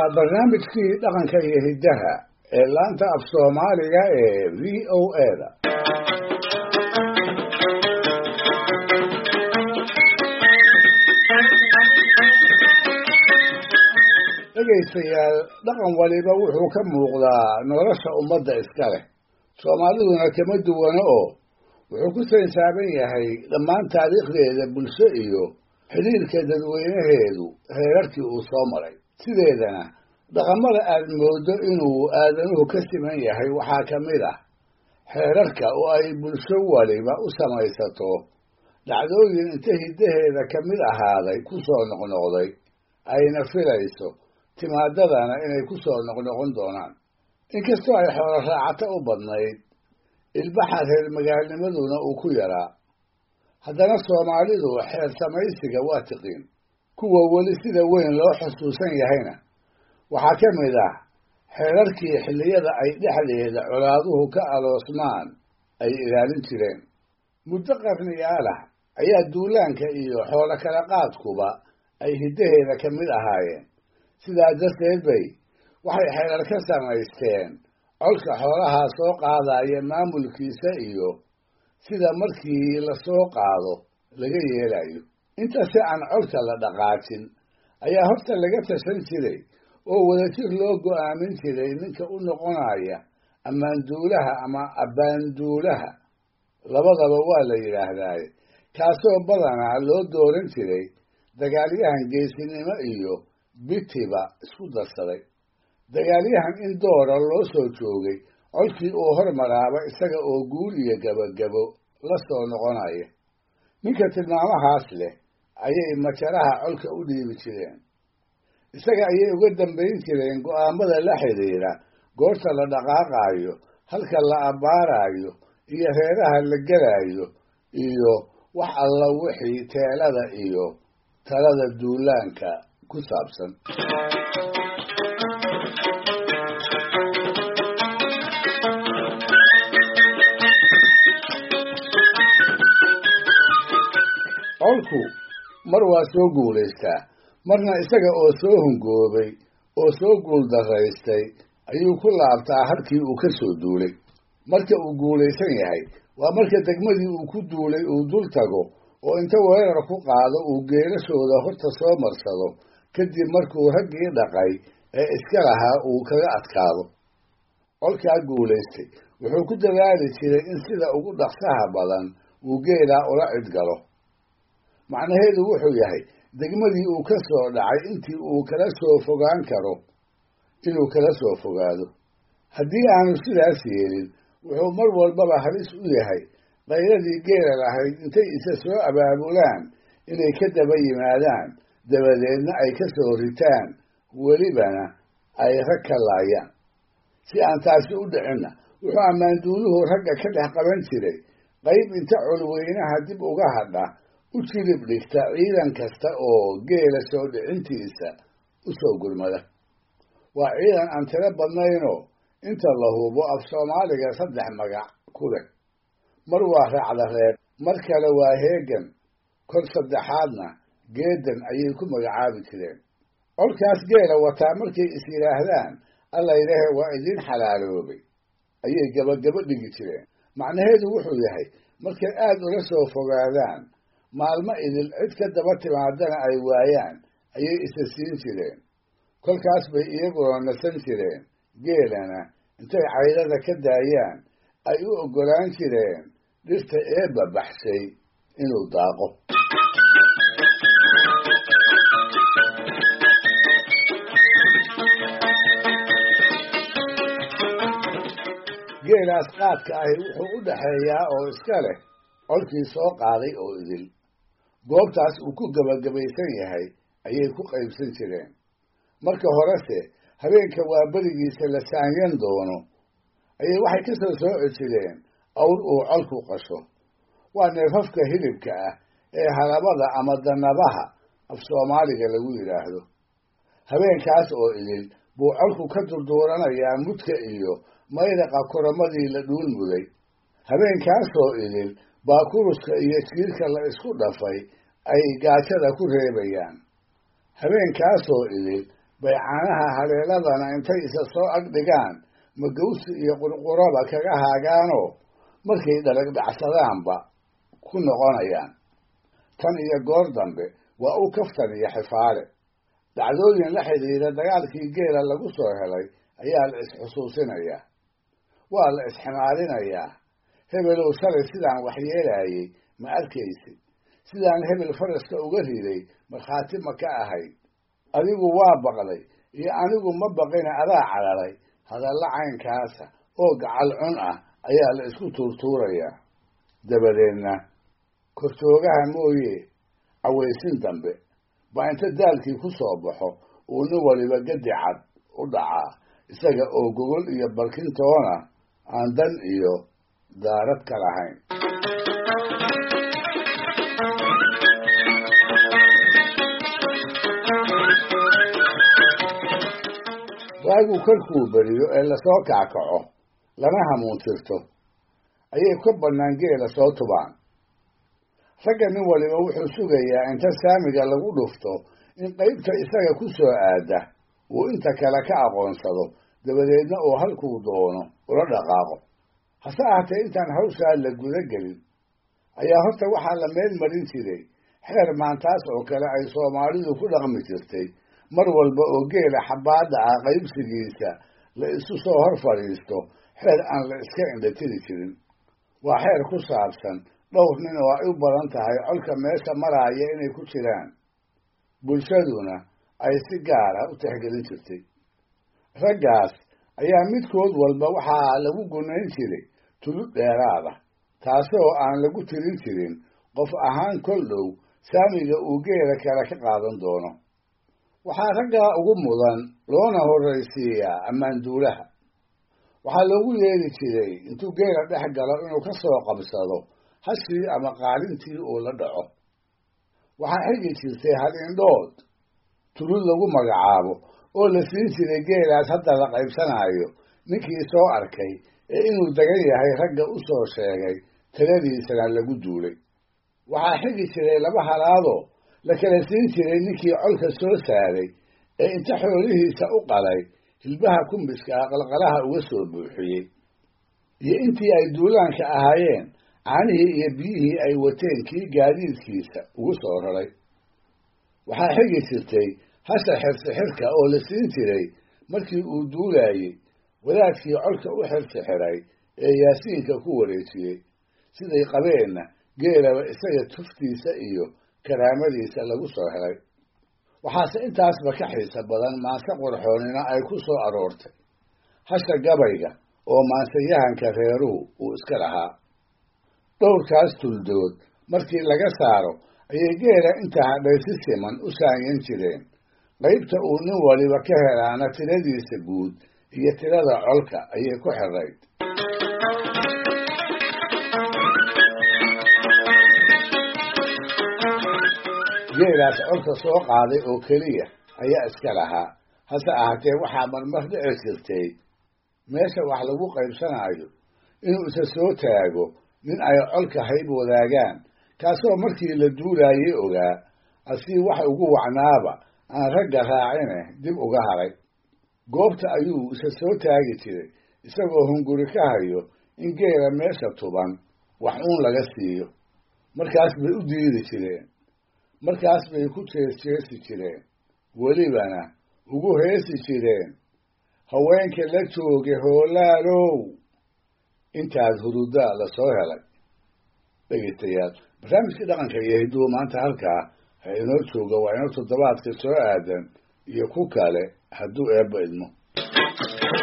waa barnaamijkii dhaqanka iyo hiddaha ee laanta af soomaaliga ee v o a-da dhegaystayaal dhaqan waliba wuxuu ka muuqdaa nolosha ummadda iska leh soomaaliduna kama duwana oo wuxuu ku saysaaban yahay dhammaan taariikhdeeda bulsho iyo xidhiirka dadweynaheedu heerarkii uu soo maray sideedana dhaqamada aad mooddo inuu aadanuhu ka siman yahay waxaa ka mid ah xeerarka oo ay bulsho waliba u samaysato dhacdooyin inta hiddaheeda ka mid ahaaday ku soo noqnoqday ayna filayso timaadadana inay ku soo noqnoqon doonaan inkastoo ay xoolo raacato u badnayd ilbaxa reer magaalnimaduna uu ku yaraa haddana soomaalidu xeer samaysiga waa tiqiin kuwa weli sida weyn loo xusuusan yahayna waxaa ka mid ah xeerarkii xilliyada ay dhexdeeda colaaduhu ka aloosmaan ay ilaalin jireen muddo qarniyaalah ayaa duulaanka iyo xoolo kala qaadkuba ay hiddaheeda ka mid ahaayeen sidaa darteed bay waxay xeerar ka samaysteen colka xoolahaa soo qaadaya maamulkiisa iyo sida markii lasoo qaado laga yeelayo inta si aan colka la dhaqaajin ayaa horta laga tashan jiray oo wadajir loo go'aamin jiray ninka u noqonaya ammaanduulaha ama abbaanduulaha labadaba waa la yidhaahdaaye kaasoo badanaa loo dooran jiray dagaalyahan geesinimo iyo bitiba isku darsaday dagaalyahan in doora loo soo joogay colkii uu hormaraaba isaga oo guul iyo gabagabo la soo noqonaya ninka tilmaamahaas leh ayay majaraha colka u dhiibi jireen isaga ayay uga dambayn jireen go'aamada la xidhiidha goorta la dhaqaaqaayo halka la abbaarayo iyo reeraha la gelaayo iyo wax alla wixii teelada iyo talada duulaanka ku saabsan colku mar waa soo guulaystaa marna isaga oo soo hungoobay oo soo guuldaraystay ayuu ku laabtaa halkii uu ka soo duulay marka uu guulaysan yahay waa marka degmadii uu ku duulay uu dul tago oo inta weerar ku qaado uu geelashooda horta soo marsado kadib markuu raggii dhaqay ee iska lahaa uu kaga adkaado colkaa guulaystay wuxuu ku dadaali jiray in sida ugu dhaqsaha badan uu geelaa ula cidgalo macnaheedu wuxuu yahay degmadii uu ka soo dhacay intii uu kala soo fogaan karo inuu kala soo fogaado haddii aanu sidaas yeelin wuxuu mar walbaba halis u yahay qayladii geela lahayd intay isa soo abaabulaan inay ka daba yimaadaan dabadeedna ay ka soo ritaan welibana ay rag ka laayaan si aan taasi u dhicinna wuxuu ammaanduuluhu ragga ka dhex qaban jiray qayb inta colweynaha dib uga hadha u jilib dhigta ciidan kasta oo geela soo dhicintiisa u soo gurmada waa ciidan aan tiro badnaynoo inta la hubo af soomaaliga saddex magac ku leh mar waa raacda reeb mar kale waa heegan kor saddexaadna geedan ayay ku magacaabi jireen colkaas geela wataa markay is yidhaahdaan allaylehe waa idiin xalaaloobay ayay gabagabo dhigi jireen macnaheedu wuxuu yahay markay aad ula soo fogaadaan maalmo idil cid ka daba timaadana ay waayaan ayay isa siin jireen kolkaas bay iyaguna nasan jireen geelana intay caydada ka daayaan ay u oggolaan jireen dhirta eebba baxshay inuu daaqo geelaas qaadka ahi wuxuu u dhaxeeyaa oo iska leh colkii soo qaaday oo idil goobtaas uu ku gebagabaysan yahay ayay ku qaybsan jireen marka horese habeenka waa berigiisa la saanyan doono ayay waxay ka soo sooci jireen awr uu colku qasho waa neefafka hilibka ah ee halabada ama danabaha af soomaaliga lagu yidhaahdo habeenkaas oo idil buu colku ka durduuranayaa mudka iyo maydaqa kuramadii la dhuul muday habeenkaasoo idil baa kuruska iyo jiirka la isku dhafay ay gaajada ku reebayaan habeenkaasoo idil bay caanaha haleeladana intay isa soo ag dhigaan magawsi iyo qurquraba kaga haagaanoo markay dhalagdhacsadaanba ku noqonayaan tan iyo goor dambe waa u kaftan iyo xifaale dhacdooyin la xidhiidha dagaalkii geela lagu soo helay ayaa la isxusuusinayaa waa la isximaalinayaa hebelow shalay sidaan waxyeelaayey ma arkaysid sidaan hebel faraska uga riday markhaati ma ka ahayd adigu waa baqday iyo anigu ma baqina adaa cararay hadalla caynkaasa oo gacal cun ah ayaa la isku tuurtuurayaa dabadeedna kortoogaha mooye cawaysin dambe baa inta daalkii ku soo baxo uu nin waliba gadi cad u dhacaa isaga oo gogol iyo barkintoona aan dan iyo daarad ka lahayn waagu kolkuu beriyo ee lasoo kackaco lana hamuuntirto ayay ka bannaan geela soo tubaan ragga nin waliba wuxuu sugayaa inta saamiga lagu dhufto in qaybta isaga ku soo aada uu inta kale ka aqoonsado dabadeedna uu halkuu doono ula dhaqaaqo hase ahatee intaan hawshaa la guda gelin ayaa horta waxaa la meel marin jiray xeer maantaas oo kale ay soomaalidu ku dhaqmi jirtay mar walba oo geela xabbaadda ah qaybsigiisa la isu soo hor fadhiisto xeer aan la iska indhatiri jirin waa xeer ku saabsan dhowr nin oo ay u badan tahay colka meesha maraaya inay ku jiraan bulshaduna ay si gaar ah u tixgelin jirtay raggaas ayaa midkood walba waxaa lagu gunayn jiray tulud dheeraada taasoo aan lagu tirin jirin qof ahaan kol dhow saamiga uu geela kale ka qaadan doono waxaa raggaa ugu mudan loona horraysiiyaa ammaanduulaha waxaa loogu yeeri jiray intuu geela dhex galo inuu ka soo qabsado hashii ama qaalintii uu la dhaco waxaa xigi jirtay hal-indhood tulud lagu magacaabo oo la siin jiray geelaas hadda la qaybsanaayo ninkii soo arkay ee inuu degan yahay ragga u soo sheegay taladiisana lagu duulay waxaa xigi jiray laba halaadoo la kala siin jiray ninkii colka soo saaray ee inta xoolihiisa u qalay hilbaha kumbiska ah qalqalaha uga soo buuxiyey iyo intii ay duulaanka ahaayeen caanihii iyo biyihii ay wateen kii gaadiidkiisa ugu soo raray waxaa xigi jirtay hasha xirsixirka oo la siin jiray markii uu duulaayey wadaadkii colka u xirsixiray ee yaasiinka ku wareejiyey siday qabeenna geelaba isaga tuftiisa iyo karaamadiisa lagu soo helay waxaase intaasba ka xiisa badan maanse qorxoonina ay ku soo aroortay hasha gabayga oo maansayahanka reeruhu uu iska lahaa dhowrkaas tuldood markii laga saaro ayay geela inta hadhay si siman u saanyan jireen qaybta uu nin waliba ka helaana tiradiisa guud iyo tirada colka ayay ku xirayd geelaas colka soo qaaday oo keliya ayaa iska lahaa hase ahaatee waxaa marmar dhici jirtay meesha wax lagu qaybsanaayo inuu isa soo taago nin ay colka hayb wadaagaan kaasoo markii la duulaayey ogaa asii wax ugu wacnaaba aan ragga raacine dib uga haray goobta ayuu isa soo taagi jiray isagoo hunguri ka hayo in geela meesha tuban wax uun laga siiyo markaas bay u diidi jireen markaas bay ku jeesjeesi jireen welibana ugu heesi jireen haweenka la jooga hoolaalow intaas hurudaa la soo helay dhegeystayaal barnaamijkii dhaqanka iyo hiduwa maanta halkaa ha inoo jooga waa inoo toddobaadka soo aadan iyo ku kale hadduu eebba idmo